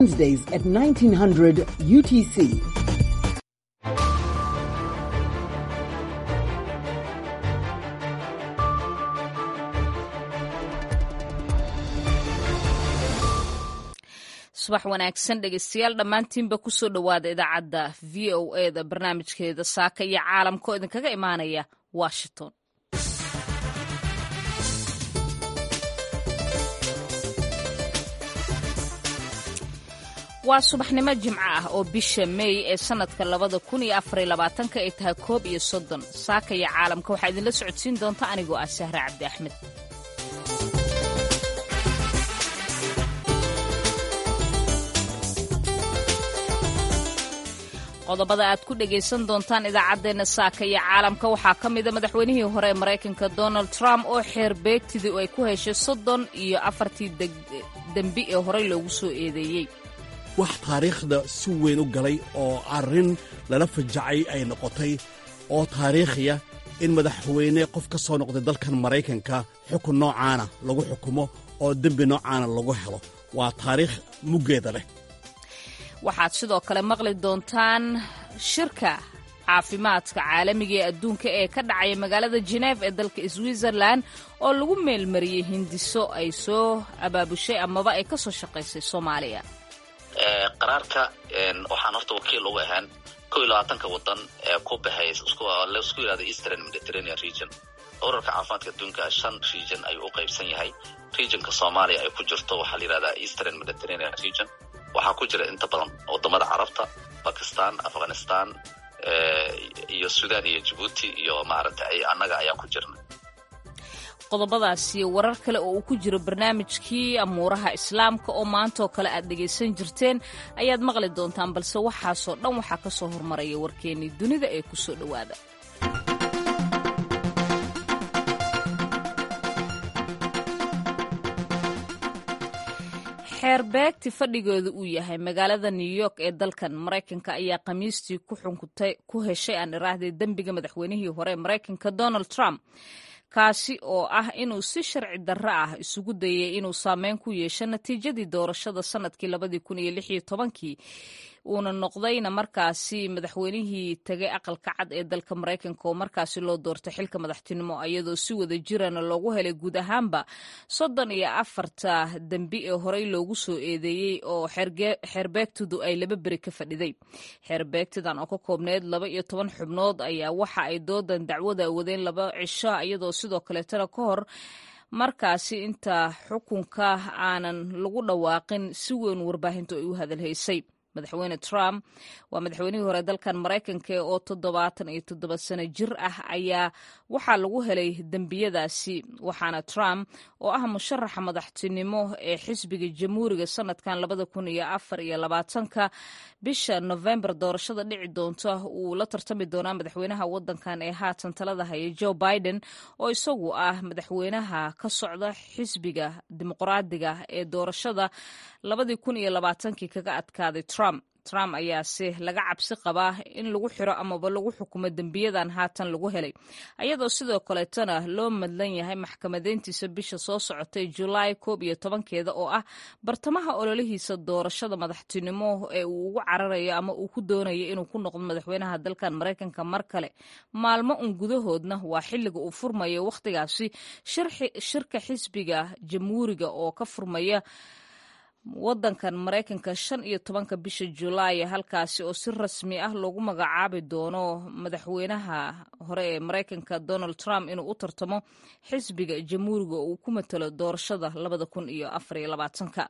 Wednesdays at 1900 UTC. subax wanaagsan dhegeystayaal dhammaantiinba kusoo dhowaada idaacadda v o e da barnaamijkeeda saaka iyo caalamka oo idinkaga imaanaya washington waa subaxnimo jimco ah oo bisha meey ee sannadka labada kun iyo afariyo labaatanka ay tahay koob iyo soddon saaka iyo caalamka waxaa idinla socodsiin doonta anigoo ah sahre cabdi axmed qodobada aad ku dhegaysan doontaan idaacaddeenna saaka iyo caalamka waxaa ka mida madaxweynihii hore ee maraykanka donald trump oo xeer beegtidii ay ku heshay soddon iyo afartii dembi ee horey loogu soo eedeeyey wax taariikhda si weyn u galay oo arrin lala fajacay ay noqotay oo taariikhiya in madaxweyne qof ka soo noqday dalkan maraykanka xukun noocaana lagu xukumo oo dembi noocaana lagu helo waa taariikh muggeeda leh waxaad sidoo kale maqli doontaan shirka caafimaadka caalamiga ee adduunka ee ka dhacaya magaalada geneef ee dalka switzerland oo lagu meelmariyey hindiso ay soo abaabushay amaba ay ka soo shaqaysay soomaaliya qaraarka waxaan horta wakiil uga ahaan ko iyo labaatanka wadan ee ku baxay laisku yihahda eastern mediterranean region urarka caafimaadka adduunka shan region ayuu u qaybsan yahay regionka soomaaliya ay ku jirto waxaa la yihahdaa eastern mediterranean region waxaa ku jira inta badan wadamada carabta bakistan afghanistan iyo sudan iyo jabuuti iyo maaragtay annaga ayaa ku jirna qodobadaas iyo warar kale oo uu ku jiro barnaamijkii amuuraha islaamka oo maantaoo kale aad dhegaysan jirteen ayaad maqli doontaan balse waxaasoo dhan waxaa ka soo hormaraya warkeennii dunida ee ku soo dhowaada xeerbeegti fadhigooda uu yahay magaalada new york ee dalkan maraykanka ayaa khamiistii ku heshay aan iraahday dembiga madaxweynihii hore ee maraykanka donald trump kaasi oo ah inuu si sharci darro ah isugu dayay inuu saameyn ku yeesho natiijadii doorashada sannadkii labadii kun iyo lix iyo tobankii uuna noqdayna markaasi madaxweynihii tegay aqalka cad ee dalka maraykanka oo markaasi loo doortay xilka madaxtinimo iyadoo si wada jirana loogu helay guud ahaanba soddon iyo afarta dembi ee horey loogu soo eedeeyey oo xeerbeegtidu ay laba beri ka fadhiday xeerbeegtidan oo ka koobneyd laba iyo toban xubnood ayaa waxa ay doodan dacwada wadeen laba cisho iyadoo sidoo kaleetana ka hor markaasi inta xukunka aanan lagu dhawaaqin si weyn warbaahintu ay u hadalhaysay madaxweyne trump waa madaxweynihii hore dalkan maraykanka oo toddobaatan iyo toddoba sano jir ah ayaa waxaa lagu helay dembiyadaasi waxaana trump oo ah musharaxa madaxtinimo ee xisbiga jamhuuriga sanadkan labada kun iyo afar iyo labaatanka bisha novembar doorashada dhici doonta uu la tartami doonaa madaxweynaha wadankan ee haatan talada haya joe biden oo isagu ah madaxweynaha ka socda xisbiga dimuqraadiga ee doorashada labadii kun iyo labaatankii kaga adkaaday trump trump ayaase laga cabsi qabaa in lagu xiro amaba lagu xukumo dembiyadan haatan lagu helay ayadoo sidoo kaleetana loo madlan yahay maxkamadeyntiisa bisha soo socotay julaay koob iyo tobankeeda oo ah bartamaha ololihiisa doorashada madaxtinimo ee uu ugu cararayo ama uu ku doonayo inuu ku noqdo madaxweynaha dalkan maraykanka mar kale maalmo un gudahoodna waa xilliga uu furmayo wakhtigaasi shirka xisbiga jamhuuriga oo ka furmaya wadankan maraykanka shan iyo tobanka bisha julaay halkaasi oo si rasmi ah loogu magacaabi doono madaxweynaha hore ee maraykanka donald trump inuu u tartamo xisbiga jamhuuriga oo uu ku matalo doorashada labada kun iyo afariyo labaatanka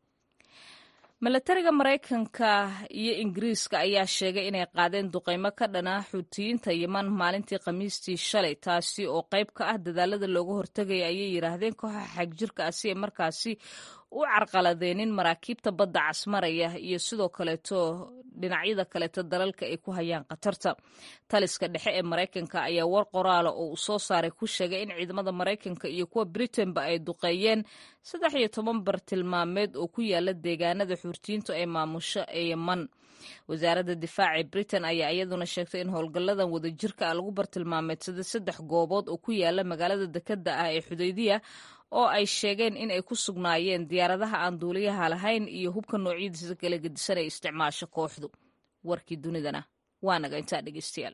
milatariga maraykanka iyo ingiriiska ayaa sheegay inay qaadeen duqeymo ka dhana xuutiyiinta yeman maalintii khamiistii shalay taasi oo qayb ka ah dadaalada looga hortegaya ayay yidhaahdeen kooxa xagjirka ah si ay markaasi u carqaladeenin maraakiibta badda casmaraya iyo sidoo kaleeto dhinacyada kaleeto dalalka ay ku hayaan khatarta taliska dhexe ee maraykanka ayaa war qoraala oo uu soo saaray ku sheegay in ciidamada maraykanka iyo kuwa britainba ay duqeeyeen saddex iyo toban bartilmaameed oo ku yaala deegaanada xuurtiyiintu ay maamusho ee yeman wasaaradda difaaca ee britain ayaa iyaduna sheegtay in howlgalladan wadajirka ah lagu bartilmaameedsaday saddex goobood oo ku yaala magaalada dekadda ah ee xudaydiya oo ay sheegeen in ay ku sugnaayeen diyaaradaha aan duuliyaha lahayn iyo hubka noocyadiisa kala gedisan ay isticmaasho kooxdu warkii dunidana waa naga intaa dhegeystayaal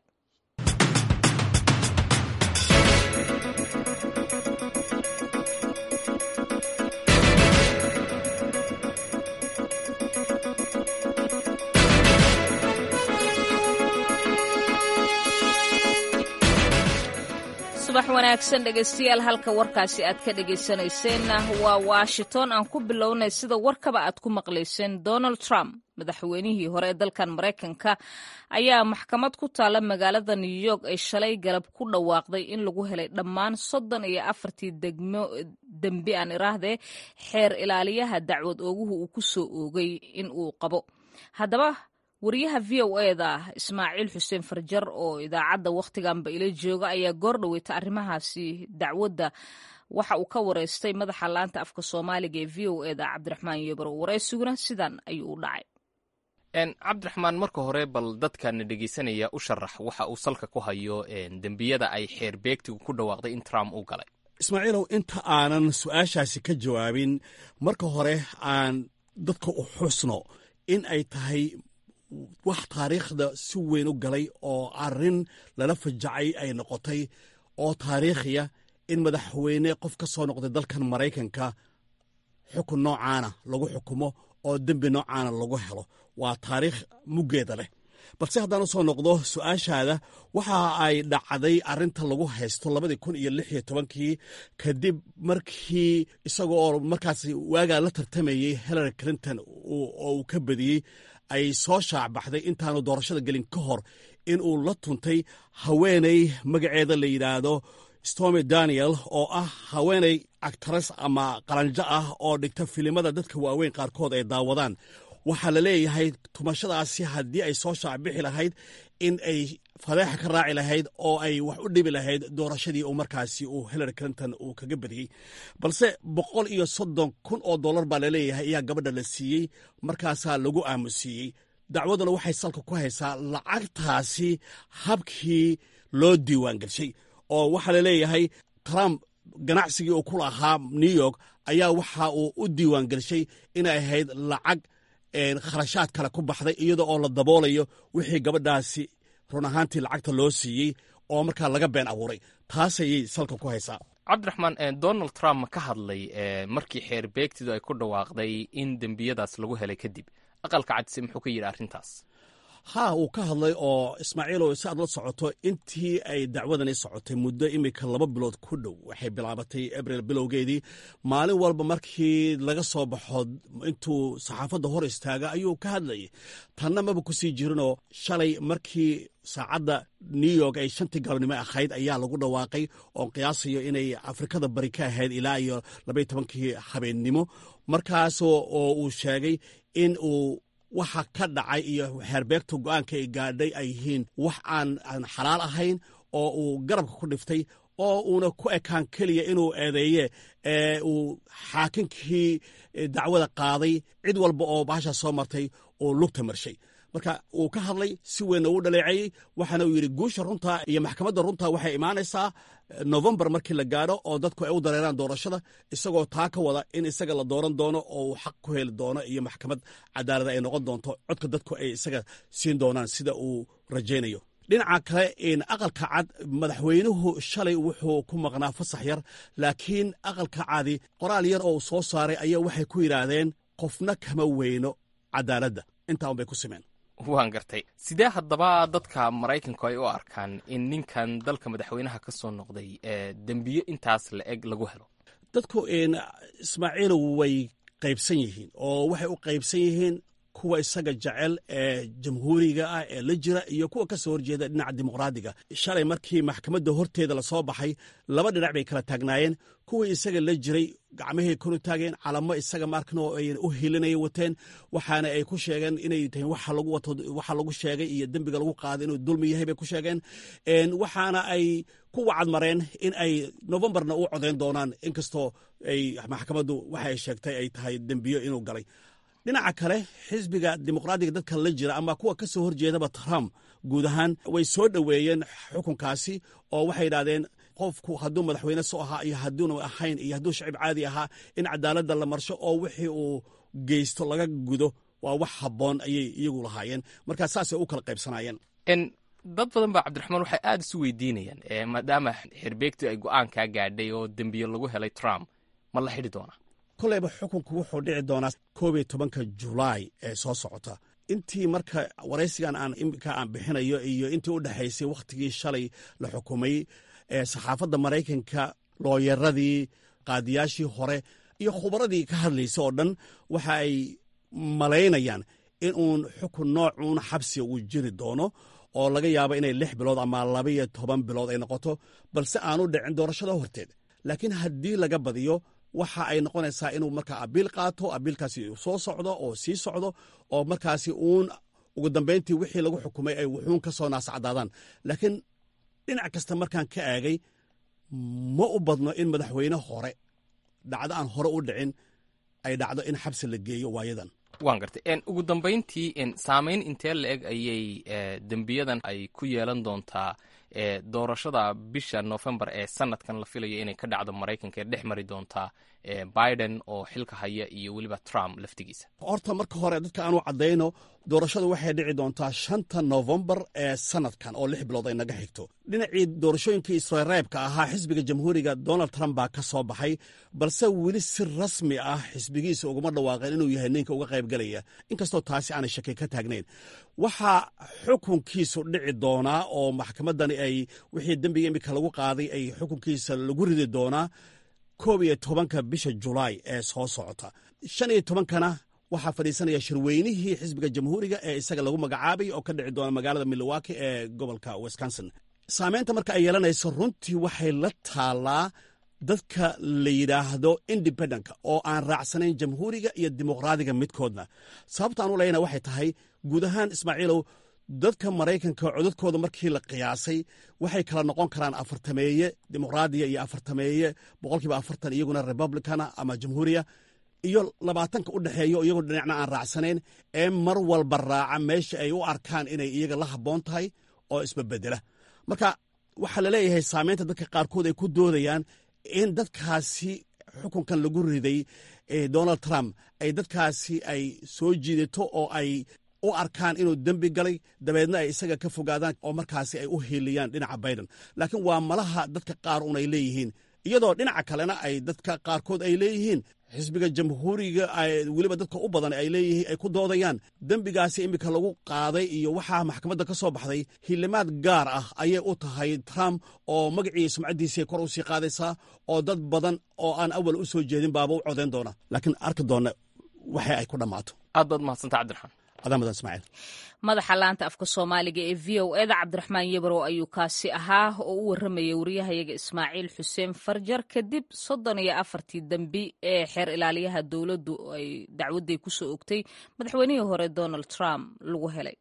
subax wanaagsan dhegeystayaal halka warkaasi aad ka dhegeysanayseena waa washington aan ku bilownay sida warkaba aad ku maqlayseen donald trump madaxweynihii hore ee dalkan maraykanka ayaa maxkamad ku taalla magaalada new york ay shalay galab ku dhawaaqday in lagu helay dhammaan soddon iyo afartii degmo dembi aan iraahdee xeer ilaaliyaha dacwad ooguhu uu ku soo oogay in uu qabo haddaba wariyaha v o eda ismaaciil xuseen farjar oo idaacadda wakhtiganba ila jooga ayaa goor dhaweyta arrimahaasi dacwadda waxa uu ka wareystay madaxa laanta afka soomaaliga ee v o eda cabdiraxmaan yebrow waraysiguna sidan ayuu u dhacay cabdiraxmaan marka hore bal dadkana dhegeysanaya u sharax waxa uu salka ku hayo dembiyada ay xeer beegtigu ku dhawaaqday in trump uu galay ismaaciilow inta aanan su-aashaasi ka jawaabin marka hore aan dadka u xusno in ay tahay wax taariikhda si weyn u galay oo arrin lala fajacay ay noqotay oo taariikhiya in madaxweyne qof ka soo noqday dalkan maraykanka xukun noocaana lagu xukumo oo dembi noocaana lagu helo waa taariikh muggeeda leh balse haddaan u soo noqdo su-aashaada waxa ay dhacday arrinta lagu haysto labadii kun iyo lix iyo tobankii kadib markii isaga oo markaas waagaa la tartamayey hillary clinton oo uu ka badiyey ay soo shaacbaxday intaanu doorashada gelin ka hor in uu la tuntay haweeney magaceeda la yidhaahdo stormy daniel oo ah haweeney actares ama qalanjo ah oo dhigta filimada dadka waaweyn qaarkood ay daawadaan waxaa la leeyahay tumashadaasi haddii ay soo shaacbixi lahayd in ay fadeexa ka raaci lahayd oo ay wax u dhibi lahayd doorashadii uu markaasi uu hillary clinton uu kaga badiyey balse boqol iyo soddon kun oo dollar baa laleeyahay ayaa gabadha la siiyey markaasaa lagu aamusiiyey dacwaduna waxay salka ku haysaa lacagtaasi habkii loo diiwaan gelshay oo waxaa laleeyahay trump ganacsigii uu ku lahaa new york ayaa waxa uu u diiwaan gelshay inay ahayd lacag kharashaad kale ku baxday iyada oo la daboolayo wixii gabadhaasi run ahaantii lacagta loo siiyey oo markaa laga been abuuray taas ayay salka ku haysaa cabdiraxmaan donald trump ma ka hadlay markii xeer beegtidu ay ku dhawaaqday in dembiyadaas lagu helay kadib aqalka cadise muxuu ka yidhi arrintaas haa uu ka hadlay oo ismaaciilow si aad la socoto intii ay dacwadani socotay muddo imika laba bilood ku dhow waxay bilaabatay abril bilowgeedii maalin walba markii laga soo baxo intuu saxaafadda hor istaaga ayuu ka hadlayay tanna maba ku sii jirinoo shalay markii saacadda new york ay shantii galabnimo ahayd ayaa lagu dhawaaqay oo qiyaasayo inay afrikada bari ka ahayd ilaa iyo labaiy tobankii habeennimo markaas oo uu sheegay in uu waxa ka dhacay iyo xeerbeegta go-aanka ay gaadhay ay yihiin wax aan aan xalaal ahayn oo uu garabka ku dhiftay oo uuna ku ekaan keliya inuu eedeeye ee uu xaakinkii dacwada qaaday cid walba oo baashaa soo martay uu lugta marshay marka uu ka hadlay si weynna uu dhaleeceeyey waxaana uu yidhi guusha runta iyo maxkamadda runta waxay imaanaysaa novembar markii la gaadho oo dadku ay u dareeraan doorashada isagoo taa ka wada in isaga la dooran doono oo uu xaq ku heli doono iyo maxkamad cadaalada ay noqon doonto codka dadku ay isaga siin doonaan sida uu rajaynayo dhinaca kale aqalka cad madaxweynuhu shalay wuxuu ku maqnaa fasax yar laakiin aqalka cadi qoraal yar oo uu soo saaray ayaa waxay ku yidhaahdeen qofna kama weyno cadaaladda intaa un bay ku simeen waan gartay sidee haddaba dadka maraykanku ay u arkaan in ninkan dalka madaxweynaha ka soo noqday dembiyo intaas la eg lagu helo dadku ismaaciilow way qaybsan yihiin oo waxay u qaybsan yihiin kuwa isaga jecel ee jamhuuriga ah ee la jira iyo kuwa ka soo horjeeda dhinaca dimuqraadiga shalay markii maxkamadda horteeda lasoo baxay laba dhinac bay kala taagnaayeen kuwii isaga la jiray gacmahay konu taageen calamo isaga markan oo ay u hilinaya wateen waxaana ay ku sheegeen inay tahay waxa lagu wato waxa lagu sheegay iyo dembiga lagu qaaday inuu dulmi yahay bay ku sheegeen waxaana ay ku wacadmareen in ay novembarna u codeyn doonaan inkastoo ay maxkamaddu waxa ay sheegtay ay tahay dembiyo inuu galay dhinaca kale xisbiga dimuqraadiga dadka la jira ama kuwa ka soo horjeedaba trump guud ahaan way soo dhoweeyeen xukunkaasi oo waxay yidhahdeen qofku hadduu madaxweyne soo ahaa iyo hadduuna ahayn iyo hadduu shacib caadi ahaa in cadaaladda la marsho oo wixii uu geysto laga gudo waa wax habboon ayay iyagu lahaayeen markaa saasay u kala qaybsanaayeen dad badan baa cabdiraxmaan waxay aada isu weydiinayaan maadaama xerbeegtu ay go-aankaa gaadhay oo dembiye lagu helay trump ma la xidhi doonaa koleyba xukunku wuxuu dhici doonaa koob iyo tobanka julaay ee soo socota intii marka waraysigan aan imika aan bixinayo iyo intii u dhexaysay wakhtigii shalay la xukumay saxaafadda maraykanka looyaradii qaadiyaashii hore iyo khubaradii ka hadlaysa oo dhan waxa ay malaynayaan in uun xukun noocuun xabsiga uu jiri doono oo laga yaabo inay lix bilood ama labaiyo toban bilood ay noqoto balse aanu dhicin doorashada horteed laakiin haddii laga badiyo waxa ay noqonaysaa inuu markaa abiil qaato abiilkaasi soo socdo oo sii socdo oo markaasi uun ugu dambayntii wixii lagu xukumay ay wuxuun ka soo naascadaadaan laakiin dhinac kasta markaan ka aagay ma u badno in madaxweyne hore dhacdo aan hore u dhicin ay dhacdo in xabsi la geeyo waayadan waan gartay ugu dambayntii saameyn intee la eg ayay dembiyadan ay ku yeelan doontaa doorashada bisha novembar ee sanadkan la filayo inay ka dhacdo maraykanka ee dhex mari doontaa biden oo xilka haya iyo weliba trump laftigiisa horta marka hore dadka aanu caddayno doorashadu waxay dhici doontaa shanta novembar ee sanadkan oo lix bilood ay naga xigto dhinacii doorashooyinkii israreebka ahaa xisbiga jamhuuriga donald trump baa ka soo baxay balse weli si rasmi ah xisbigiisa uguma dhawaaqeen inuu yahay ninka uga qaybgelaya inkastoo taasi aanay shaki ka taagnayn waxaa xukunkiisu dhici doonaa oo maxkamaddani ay wixii dembiga imika lagu qaaday ay xukunkiisa lagu ridi doonaa koob iyo tobanka bisha julaay ee soo socota shan iyo tobankana waxaa fadhiisanaya shirweynihii xisbiga jamhuuriga ee isaga lagu magacaabay oo ka dhici doona magaalada milwaukee ee gobolka wisconsin saameynta marka ay yeelanayso runtii waxay la taallaa dadka la yidhaahdo independentka oo aan raacsanayn jamhuuriga iyo dimuqraadiga midkoodna sababta aan u leyna waxay tahay guud ahaan ismaaciilow dadka maraykanka codadkooda markii la qiyaasay waxay kala noqon karaan afartameeye dimuqraadiya iyo afartameeye boqolkiiba afartan iyaguna republicana ama jamhuuriya iyo labaatanka u dhexeeyo iyagoo dhinacna aan raacsanayn ee mar walba raaca meesha ay u arkaan inay iyaga la habboon tahay oo isbabedela marka waxaa laleeyahay saameynta dadka qaarkood ay ku doodayaan in dadkaasi xukunkan lagu riday donald trump ay dadkaasi ay soo jiidato oo ay u arkaan inuu dembi galay dabeedna ay isaga ka fogaadaan oo markaasi ay u hiiliyaan dhinaca biden laakiin waa malaha dadka qaar un ay leeyihiin iyadoo dhinaca kalena ay dadka qaarkood ay leeyihiin xisbiga jamhuuriga weliba dadka u badan ay leeyihiin ay ku doodayaan dembigaasi imika lagu qaaday iyo waxaa maxkamadda ka soo baxday hilimaad gaar ah ayay u tahay trump oo magacii sumcaddiisii kor u sii qaadaysaa oo dad badan oo aan awal u soo jeedin baaba u codayn doona laakiin arki doonna waxa ay ku dhammaato aad baad mahadsanta cabdiraxmaan adaamadan ismaaciil madaxa laanta afka soomaaliga ee v o eda cabdiraxmaan yebrow ayuu kaasi ahaa oo u warramayay wariyahayaga ismaaciil xuseen farjar kadib soddon iyo afartii dembi ee xeer ilaaliyaha dowladdu ay dacwadday ku soo ogtay madaxweynihii hore donald trump lagu helay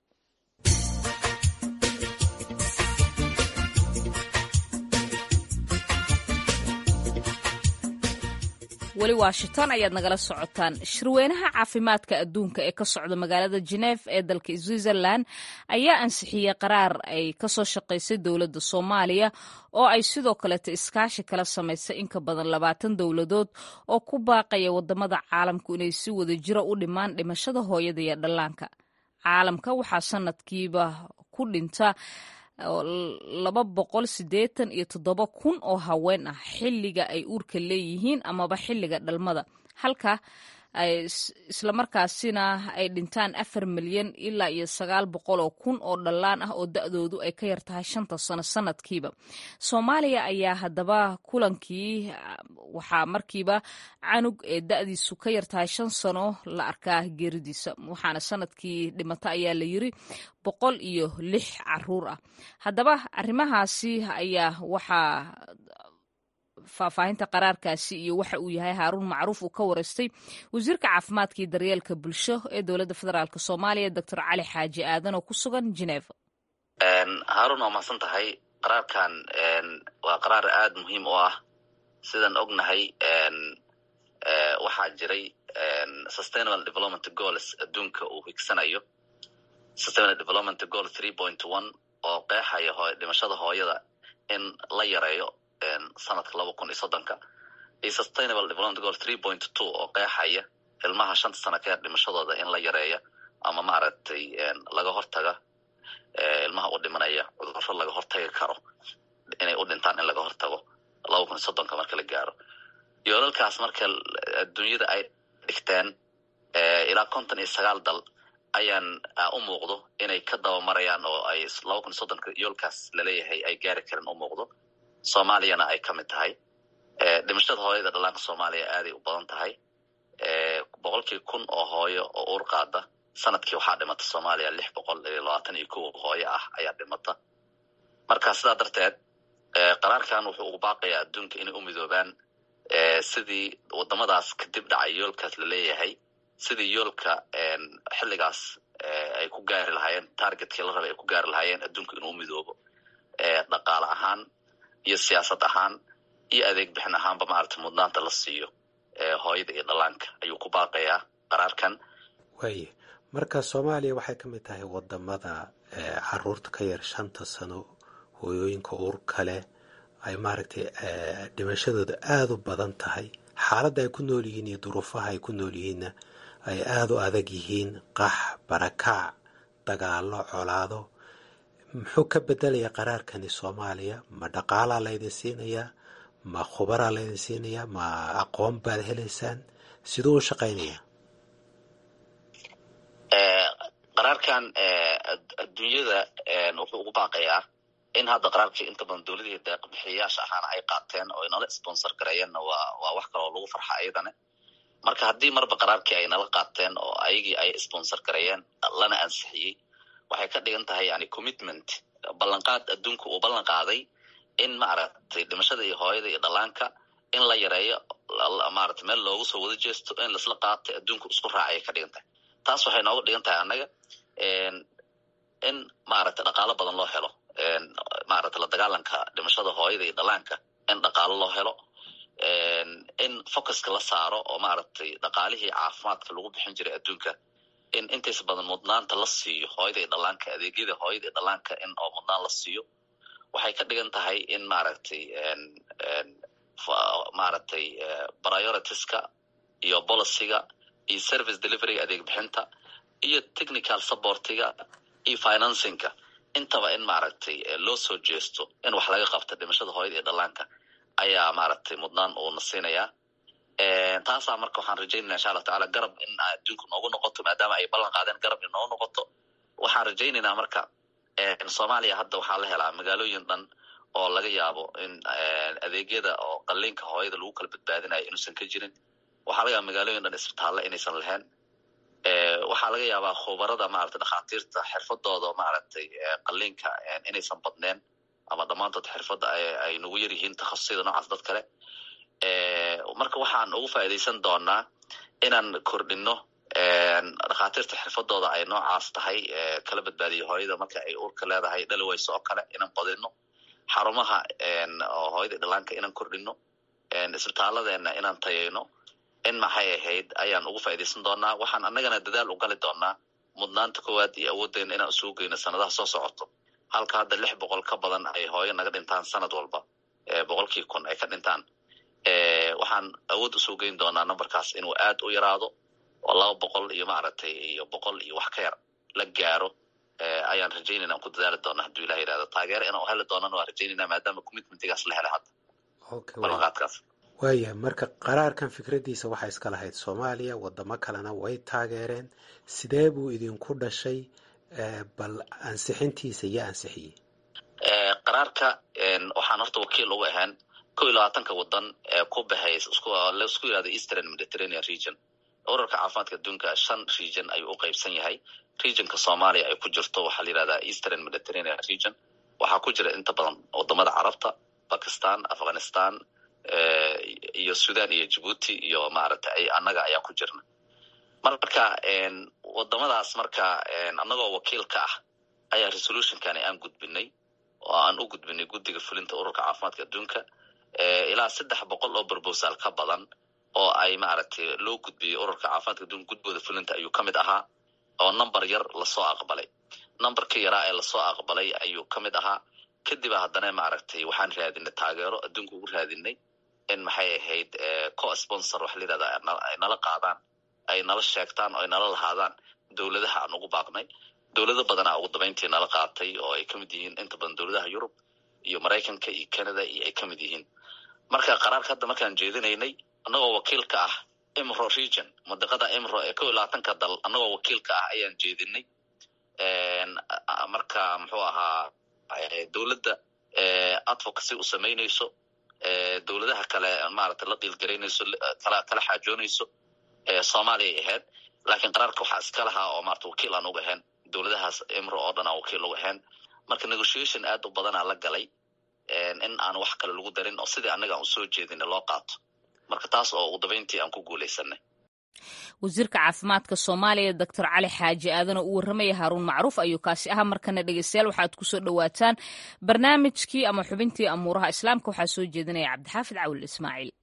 weli washington ayaad nagala socotaan shirweynaha caafimaadka adduunka ee ka socda magaalada jenef ee dalka switzerland ayaa ansixiyey qaraar ay kasoo shaqaysay dowladda soomaaliya oo ay sidoo kaleeta iskaashi kala samaysay in ka badan labaatan dowladood oo ku baaqaya wadamada caalamku inay si wada jiro u dhimaan dhimashada hooyada iyo dhallaanka caalamka waxaa sanadkiiba ku dhinta laba boqol siddeetan iyo toddoba kun oo haween ah xilliga ay uurka leeyihiin amaba xilliga dhalmada halka islamarkaasina ay dhintaan afar milyan ilaa iyo sagaal boqol oo kun oo dhallaan ah oo da-doodu ay ka yar tahay shanta sano sanadkiiba soomaaliya ayaa haddaba kulankii waxaa markiiba canug ee da-diisu ka yar tahay shan sano la arkaa geeridiisa waxaana sanadkii dhimata ayaa la yiri boqol iyo lix caruur ah haddaba arrimahaasi ayaa waxaa faahfaahinta qaraarkaasi iyo waxa uu yahay haaruun macruuf uu ka wareystay wasiirka caafimaadka iyo daryeelka bulsho ee dowladda federaalk soomaaliya doctor cali xaaji aadan oo ku sugan geneva haaruun waa mahadsan tahay qaraarkan waa qaraar aada muhiim u ah sidaan ognahay waxaa jiray sustainable development goals adduunka uu higsanayo sustainable development goal three point one oo qeexaya ho dhimashada hooyada in la yareeyo sanadka laba kun iyo soddonka iyo sustainable development goal three point two oo qeexaya ilmaha shanta sano ka yar dhimashadooda in la yareeya ama maaragtay laga hortaga ilmaha u dhimanaya cudurro laga hortagi karo inay u dhintaan in laga hortago laba kun iyo soddonka marka la gaaro yoolalkaas marka adduunyada ay dhigteen ilaa konton iyo sagaal dal ayaan u muuqdo inay ka dabamarayaan oo ay laba kun iyo soddonka yoolkaas laleeyahay ay gaari karin u muuqdo soomaaliyana ay ka mid tahay dhimashada hooyada dhallaanka soomaaliya aaday u badan tahay boqolkii kun oo hooyo oo uur qaada sanadkii waxaa dhimata soomaaliya lix boqol iyo labaatan iyo kow hooyo ah ayaa dhimata marka sidaa darteed qaraarkan wuxuu ugu baaqayaa adduunka inay u midoobaan sidii wadamadaas kadib dhacay yoolkaas laleeyahay sidii yoolka xilligaas ay ku gaari lahaayeen targetkii la rabay ay ku gaari lahaayeen adduunka inuu midoobo dhaqaale ahaan iyo siyaasad ahaan iyo adeeg bixin ahaanba maaragtay mudnaanta la siiyo hooyada iyo dhallaanka ayuu ku baaqayaa qaraarkan waaye marka soomaaliya waxay ka mid tahay wadamada caruurta ka yar shanta sano hooyooyinka uur kale ay maaragtay dhimashadooda aada u badan tahay xaaladda ay ku nool yihiin iyo duruufaha ay ku nool yihiinna ay aada u adag yihiin qax barakaac dagaalo colaado muxuu ka bedelayaa qaraarkani soomaaliya ma dhaqaalaa laydin siinayaa ma khubaraa laydin siinayaa ma aqoon baad helaysaan siduu u shaqaynayaa qaraarkan adduunyada wuxuu ugu baaqayaa in hadda qaraarkii inta badan dowladihii deeqbixiyayaasha ahaana ay qaateen oo inala sponsor gareeyeenna waa waa wax kaloo lagu farxa ayadana marka haddii marba qaraarkii ay nala qaateen oo ayagii ay sponsor gareeyeen lana ansixiyey waxay ka dhigan tahay yani commitment ballanqaad adduunka uu ballan qaaday in maaragtay dhimashada iyo hooyada iyo dhallaanka in la yareeyo maarata meel loogu soo wada jeesto in laisla qaatay adduunka isku raacay ka dhigan tahay taas waxay nooga dhigan tahay annaga in maaragtay dhaqaalo badan loo helo maarata la dagaalanka dhimashada hooyada iyo dhallaanka in dhaqaalo loo helo in focuska la saaro oo maaragtay dhaqaalihii caafimaadka lagu bixin jiray adduunka in intays badan mudnaanta la siiyo hooyada iyo dhallaanka adeegyada hooyada iyo dhallaanka in oo mudnaan la siiyo waxay ka dhigan tahay in maaragtay maaragtay prioritiska iyo policyga iyo service deliveryga adeeg bixinta iyo technical supportiga iyo financingka intaba in maaragtay loo soo jeesto in wax laga qabta dhimashada hooyada iyo dhallaanka ayaa maaragtay mudnaan uuna siinayaa taasaa marka waxaan rajaynaya insha allah tacala garab in adduunka noogu noqoto maadaama ay ballan qaadeen garab in noogu noqoto waxaan rajaynaynaa marka soomaaliya hadda waxaa la helaa magaalooyin dhan oo laga yaabo in adeegyada oo qalliinka hooyada lagu kala badbaadinayo inuusan ka jirin waxaa laga yaaba magaalooyin dhan isbitaalla inaysan lahayn waxaa laga yaabaa khubarada maarata dhakhaatiirta xirfadooda maaragtay qalliinka inaysan badneen ama dhammaantood xirfadda ay nagu yar yihiin takhasusada noocaas dad kale marka waxaan ugu faa'iidaysan doonaa inaan kordhino dhakhaatiirta xirfadooda ay noocaas tahay kala badbaadiyo hooyada marka ay uurka leedahay dhaliwayso oo kale inaan badino xarumaha hooyada dhallaanka inaan kordhino isbitaalladeena inaan tayayno in maxay ahayd ayaan ugu faa'iidaysan doonaa waxaan annagana dadaal u gali doonaa mudnaanta koowaad iyo awooddeena inaan isugu geyno sanadaha soo socoto halka hadda lix boqol ka badan ay hooyo naga dhintaan sanad walba boqolkii kun ay ka dhintaan waxaan awood usoo geyn doonaa numberkaas inuu aad u yaraado oo laba boqol iyo maaragtay iyo boqol iyo wax ka yar la gaaro ayaan rajaynayna aan ku dadaali doona hadduu ilah yidhahdo taageero inaan heli doonana waan rajaynayna maadaama commitmentigaas la helay hadda ballanqaadkaas waayahay marka qaraarkan fikraddiisa waxaa iska lahayd soomaaliya wadamo kalena way taageereen sidee buu idinku dhashay bal ansixintiisa iyo ansixiyey qaraarka waxaan horta wakiil uga ahaan ko iyo labaatanka wadan ee ku baxay laisku yirahdo eastern mediterranean region urarka caafimaadka adduunka shan region ayuu u qaybsan yahay regionka soomaaliya ay ku jirto waxaa la yirahdaa eastern mediterranean region waxaa ku jira inta badan wadamada carabta bakistan afghanistan iyo sudan iyo djibuuti iyo maaragtay annaga ayaa ku jirna marka wadamadaas marka annagoo wakiil ka ah ayaa resolutionkani aan gudbinay oo aan u gudbinay guddiga fulinta ururka caafimaadka adduunka ilaa saddex boqol oo brobosal ka badan oo ay maaragtay loo gudbiyey ururka caafimaadka adduunka gudbooda fulinta ayuu ka mid ahaa oo number yar lasoo aqbalay numberkii yaraa ee lasoo aqbalay ayuu ka mid ahaa kadib haddana maaragtay waxaan raadinay taageero adduunka ugu raadinay in maxay ahayd co sponsor waxa la yidhahda ay nala qaadaan ay nala sheegtaan oo ay nala lahaadaan dowladaha aan ugu baaqnay dowlado badanaa ugu dabayntii nala qaatay oo ay kamid yihiin inta badan dowladaha yurub iyo maraykanka iyo canada iyo ay kamid yihiin marka qaraarka hadda markaan jeedinaynay annagoo wakiil ka ah imro region madiqada imro ee kow iyo labaatanka dal annagoo wakiil ka ah ayaan jeedinay marka muxuu ahaa dowladda advocacy u samaynayso dowladaha kale maaragtay la dhiilgaraynayso kala kala xaajoonayso soomaaliyay ahayd laakiin qaraarka waxaa iska lahaa oo maarata wakiil aan uga ahayn dowladahaas imro oo dhan aan wakiil uga ahayn marka negotiation aad u badanaa la galay in aan wax kale lagu darin oo sidii annaga aan usoo jeedina loo qaato marka taas oo ugu dabayntii aan ku guulaysanay wasiirka caafimaadka soomaaliya doctor cali xaaji aadana uu warramaya haaruun macruuf ayuu kaasi ahaa markana dhegeystayaal waxaad kusoo dhowaataan barnaamijkii ama xubintii amuuraha islaamka waxaa soo jeedinaya cabdixaafid cawil ismaaciil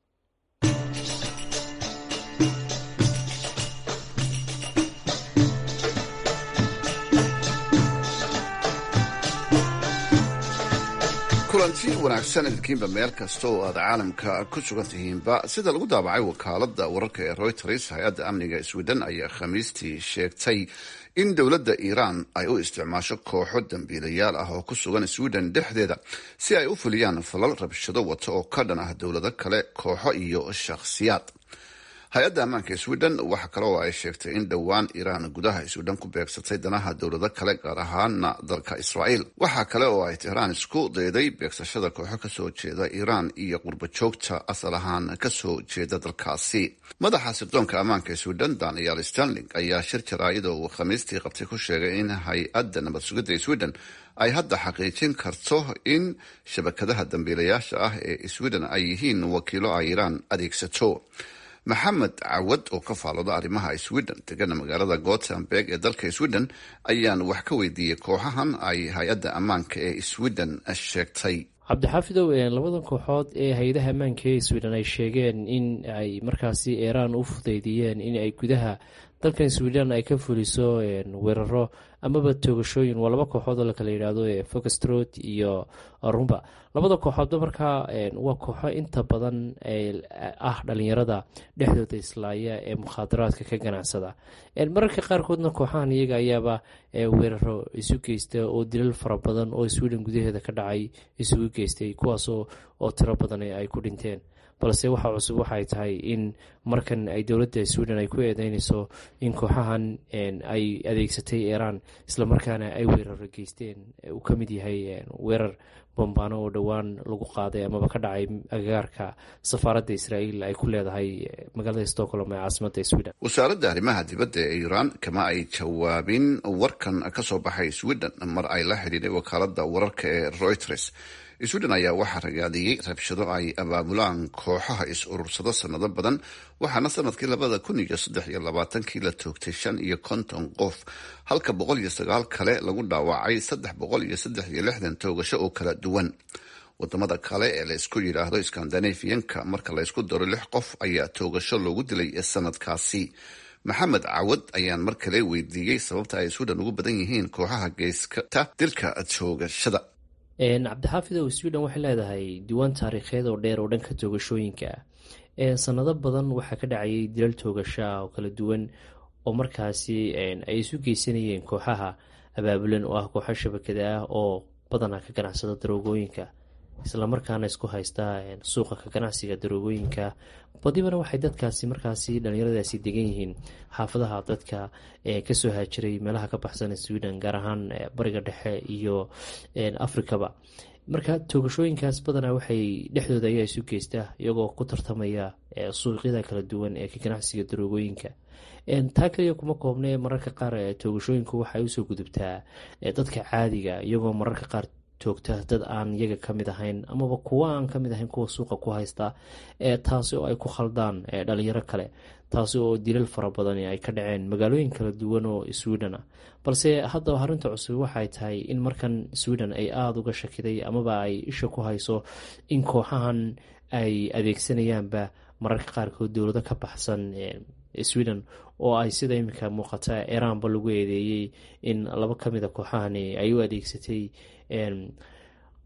kulanti wanaagsan idinkiinba meel kasta oo aad caalamka ku sugan tihiinba sida lagu daabacay wakaalada wararka ee reuters hay-adda amniga sweden ayaa khamiistii sheegtay in dowladda iiraan ay u isticmaasho kooxo dambiilayaal ah oo ku sugan sweden dhexdeeda si ay u fuliyaan falal rabshado wata oo ka dhan ah dowlado kale kooxo iyo shakhsiyaad hay-adda ammaanka sweden waxa kale oo ay sheegtay in dhowaan iiraan gudaha sweden ku beegsatay danaha dowlado kale gaar ahaana dalka israa'iil waxaa kale oo ay tehraan isku dayday beegsashada kooxo kasoo jeeda iiraan iyo qurbajoogta asal ahaan kasoo jeeda dalkaasi madaxa sirdoonka ammaanka sweden daniel stanling ayaa shir jaraa'ida uu khamiistii qabtay ku sheegay in hay-adda nabad sugidda sweden ay hadda xaqiijin karto in shabakadaha dambiilayaasha ah ee sweden ay yihiin wakiilo ay iiraan adeegsato maxamed cawad oo ka faalooda arrimaha sweden degana magaalada gothenburg ee dalka sweden ayaan wax ka weydiiyey kooxahan ay hay-adda ammaanka ee sweden sheegtay cabdixaafidow labadan kooxood ee hay-adaha ammaanka ee sweden ay sheegeen in ay markaasi iiraan u fudeydiyeen in ay gudaha dalkan sweden ay ka fuliso weeraro amaba toogashooyin waa laba kooxood oo lakala yidhaahdo foxtrot iyo rumba labada kooxoodba markaa waa kooxo inta badan ah dhalinyarada dhexdooda islaaya ee mukhaadaraadka ka ganacsada mararka qaarkoodna kooxahan iyaga ayaaba weeraro isu geysta oo dilal fara badan oo sweden gudaheeda ka dhacay isugu geystay kuwaas oo tiro badan ay ku dhinteen balse waxa cusub waxay tahay in markan ay dowladda sweden ay ku eedeynayso in kooxahan ay adeegsatay iiraan islamarkaana ay weeraro geysteen uu ka mid yahay weerar bombaano oo dhowaan lagu qaaday amaba ka dhacay agagaarka safaaradda israa'iil ay ku leedahay magaalada stockholm ee caasimadda sweden wasaaradda arrimaha dibadda ee iiraan kama ay jawaabin warkan ka soo baxay sweden mar ay la xidhiidhay wakaaladda wararka ee reuters sweden ayaa waxaa ragaadiyey rabshado ay abaabulaan kooxaha is-urursado sanado badan waxaana sanadkii labada kun iyo saddex iyo labaatankii la toogtay shan iyo konton qof halka boqol iyo sagaal kale lagu dhaawacay saddex boqol iyo saddex iyo lixdan toogasho oo kala duwan wadamada kale ee laysku yidhaahdo skandinafiyanka marka laysku daro lix qof ayaa toogasho loogu dilay sanadkaasi maxamed cawad ayaan mar kale weydiiyey sababta ay sweden ugu badan yihiin kooxaha geyskata dilka toogashada cabdixaafidow sweden waxay leedahay diiwaan taariikheed oo dheer oo dhanka toogashooyinka sanado badan waxaa ka dhacayay dilal toogashaa oo kala duwan oo markaasi ay isu geysanayeen kooxaha abaabulan oo ah kooxo shabakada ah oo badanaa ka ganacsada daroogooyinka islamarkaana isku haysta suuqa ka ganacsiga daroogooyinka badibana waxay dadkaasi markaasi dhalinyaradaasi degan yihiin xaafadaha dadka kasoo haajiray meelaha ka baxsan sweden gaar ahaan bariga dhexe iyo afrikaba marka toogashooyinkaas badanaa waxay dhexdooda ayaa isu geysta iyagoo ku tartamaya suuqyada kala duwan ee ka ganacsiga daroogooyinka taa kaliya kuma koobne mararka qaar toogashooyinku waxay usoo gudubtaa dadka caadiga iyagoo mararka qaar toogta dad aan iyaga kamid ahayn amaba kuwa aan kamid ahayn kuwa suuqa ku haysta taasi oo ay ku khaldaan dhalinyaro kale taasi oo dilal fara badan ay ka dhaceen magaalooyin kala duwan oo sweden ah balse haddaba arrinta cusub waxay tahay in markan sweden ay aada uga shakiday amaba ay isha ku hayso in kooxahan ay adeegsanayaanba mararka qaarkood dowlado ka baxsan sweden oo ay sida iminka muuqata iiraanba lagu eedeeyey in laba kamida kooxahani ay u adeegsatay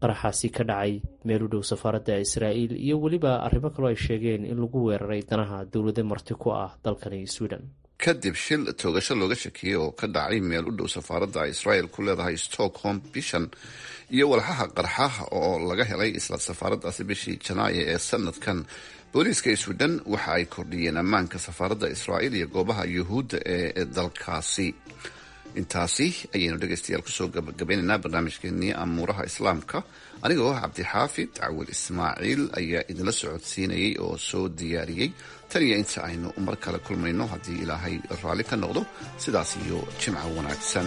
qaraxaasi ka dhacay meel u dhow safaaradda israa'iil iyo weliba arrimo kaloo ay sheegeen in lagu weeraray danaha dowlado marti ku ah dalkani sweden kadib shil toogasho looga shakiyey oo ka dhacay meel u dhow safaaradda israel ku leedahay stockholm bishan iyo walxaha qarxaha oo laga helay isla safaaraddaasi bishii janaayo ee sanadkan booliiska sweden waxa ay kordhiyeen ammaanka safaaradda israa'iil iyo goobaha yuhuudda ee dalkaasi intaasi ayaynu dhegaystayaal kusoo gabagabaynaynaa barnaamijkeenii amuuraha islaamka anigoo ah cabdixaafid cawil ismaaciil ayaa idinla socodsiinayay oo soo diyaariyey tan iyo inta aynu mar kale kulmayno haddii ilaahay raalli ka noqdo sidaas iyo jimco wanaagsan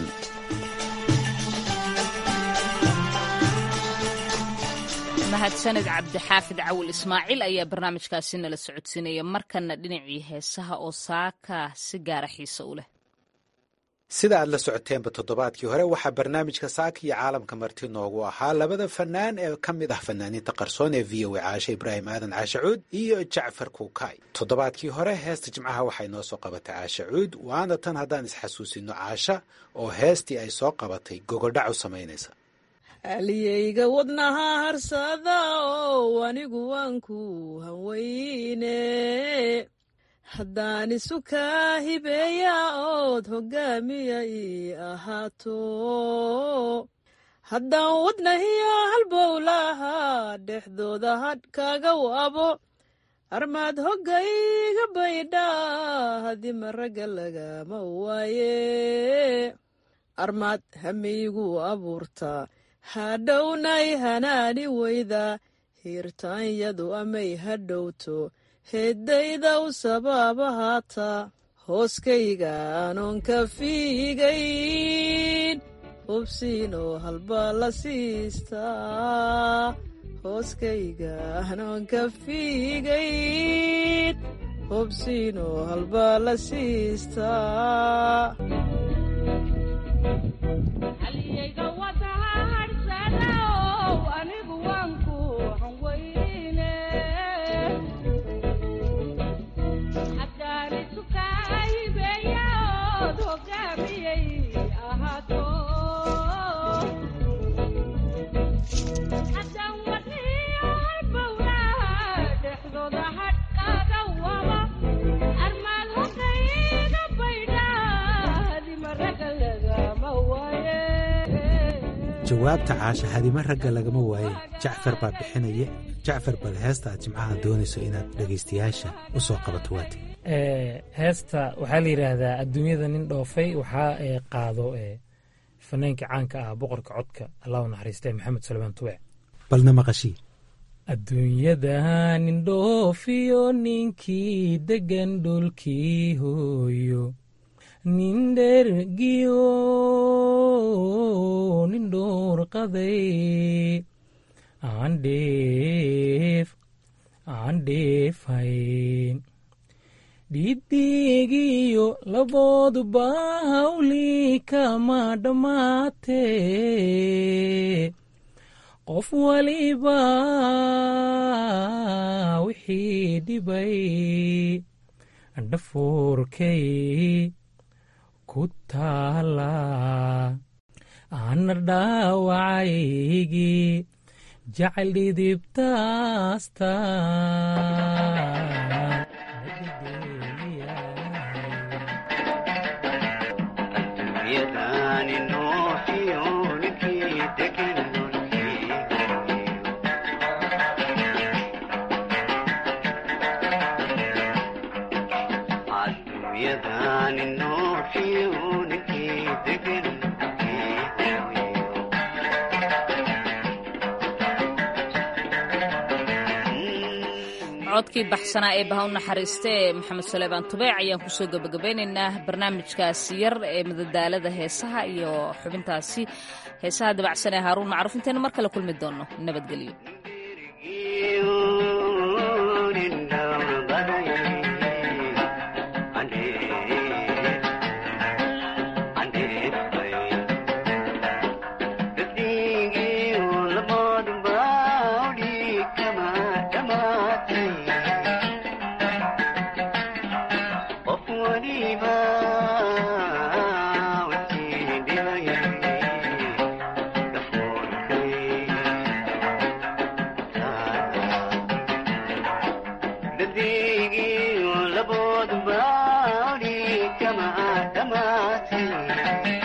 mahadsaned cabdixaafid cawil ismaaciil ayaa barnaamijkaasi nala socodsiinaya markana dhinacii heesaha oo saaka si gaara xiise u leh sida aad la socoteenba toddobaadkii hore waxaa barnaamijka saaka iyo caalamka marti noogu ahaa labada fanaan ee ka mid ah fanaaniinta qarsoon ee v o a caashe ibraahim aadan caashe cuud iyo jacfar kuukay toddobaadkii hore heesta jimcaha waxay noo soo qabatay caashe cuud waana tan haddaan isxasuusino caasha oo heestii ay soo qabatay gogodhac u samaynaysa aliyeyga wadnaha harsada oo anigu waan ku haweyne haddaan isu kaa hibeeya ood hoggaamiya ii ahaato haddaan wadnahiyo halbowlahaa dhexdooda hadh kaaga wabo armaad hoggayga baydhaa hadima ragga lagama waaye armaad hamiygu abuurtaa hadhownay hanaani weyda hiirtaanyadu amay hadhowto heeddayda u sabaaba haata hooskayga anoon ka fiigayn hubsiinoo halbaa la siistaa hooskayga anoon ka fiigayn hubsiinoo halbaa la siistaa jawaabta caasha hadima ragga lagama waaye jacfar baa bixinaya jacfar bal heesta aad jimcaha doonayso inaad dhegaystayaasha u soo qabato waati heesta waxaa la yidhaahdaa adduunyada nin dhoofay waxaa qaado fanaanka caanka ah boqorka codka allahu naxariiste maxamed suleymaan tubec balna maqashii adduunyada nin dhoofiyo ninkii degan dhulkii hooyo nin dhergiyo nin dhoorqaday aan dheef aan dheefayn dhidigiyo labooduba hawli kama dhammaatee qof waliba wixii dhibay dhafoorkay ku taala ana dhaawacaygii jacayl dhidibtaasta codkii baxsanaa ee baha u naxariista ee maxamed suleymaan tubeec ayaan kusoo gebagabeynaynaa barnaamijkaasi yar ee madadaalada heesaha iyo xubintaasi heesaha dabacsan ee haaruun macruuf intaynu mar kale kulmi doonno nabadgelyo dhammaatay